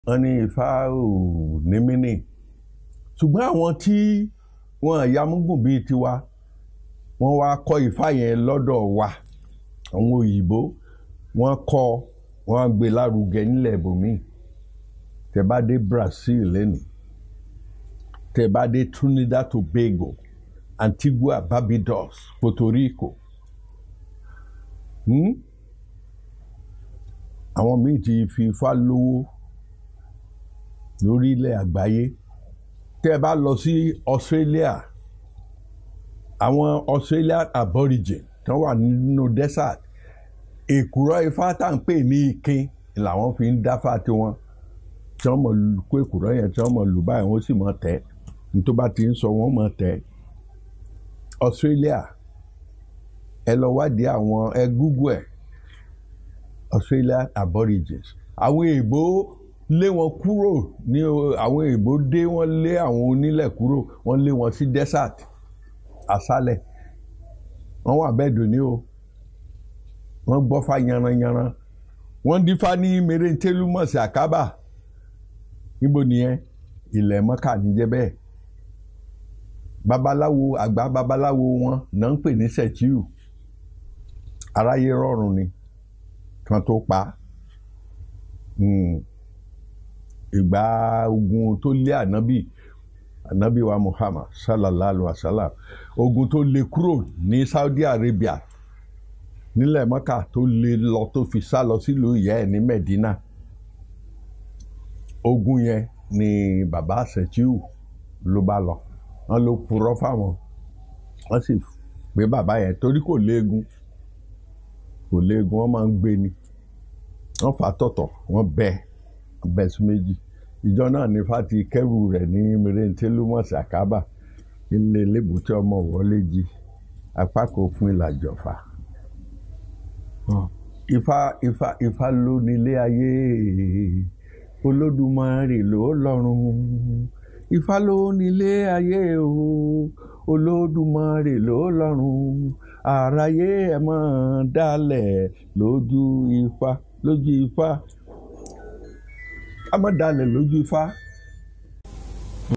wọ́n ní ifá ò ní mínì ṣùgbọ́n àwọn tí wọ́n yamúgùn bíi tiwa wọ́n wá kọ́ ifá yẹn lọ́dọ̀ wa àwọn òyìnbó wọ́n kọ́ wọ́n gbé lárugẹ nílẹ̀ ibòmíì tẹ́ bá dé Brazil lẹ́nìí tẹ́ bá dé Trinidad Tobago Antigua Barbados Puerto Rico hmm? àwọn míì ti fi ifá lówó lórílẹ̀ àgbáyé tẹ́ ẹ bá lọ sí Australia àwọn Australian aborigine tó wà nínú desert èkùrọ́ ifá tá à ń pè ní ikin làwọn fi ń dáfá tiwọn tí wọ́n mọ̀ kó èkùrọ́ yẹn tí wọ́n mọ̀ lù báyìí wọ́n sì mọ̀ tẹ́ nítorí bá ti ń sọ wọ́n mọ̀ tẹ́ Australia ẹ lọ wádìí àwọn ẹ Google ẹ Australian aborigines àwọn èèbó lé wọn kúrò ní àwọn èèbó dé wọn lé àwọn onílẹ̀ kúrò wọ́n lé wọn sí desert aṣálẹ̀ wọ́n wà bẹ́ẹ̀ dòní o wọ́n gbọ́ fá yanranyanran wọ́n dífá ní mèrèntélúmọ̀sí àkábà níbo nìyẹn ilẹ̀ mọ́kà níjẹ́ bẹ́ẹ̀ babaláwo àgbà babaláwo wọn náà ń pè ní sẹ̀tíù aráyé rọrùn ni kan tó pa ìgbà ogun tó lé ànábì ànábì wa Muhammad sallallahu alaihi wa sallam ogun tó lé kúrò ní Saudi Arabia nílẹ̀ mọ́kà tó lé lọ tó fi sá lọ sílùú ìyá ẹ̀ ní Medina ogun yẹn ni bàbá sẹ̀tíù ló bá lọ wọ́n ló purọ́ fáwọn wọ́n sì pé bàbá yẹn torí kò léegun kò léegun wọ́n máa ń gbé ni wọ́n fà tọ̀tọ̀ wọ́n bẹ́ bẹ́ sí méjì ìjọ náà ní fati kẹrù rẹ̀ ní mèrèntélúmọ̀sí àkábà ilé lébùtẹ́ ọmọ wọlé jí apá kò fún ìlàjọfà ifá ifá ifá ló nílé ayé olódùmarè ló lọ́run ifá ló nílé ayé o olódùmarè ló lọ́run àráyé ẹ̀ máa dálẹ̀ lójú ifá lójú ifá ká má dalẹ̀ lójú ifá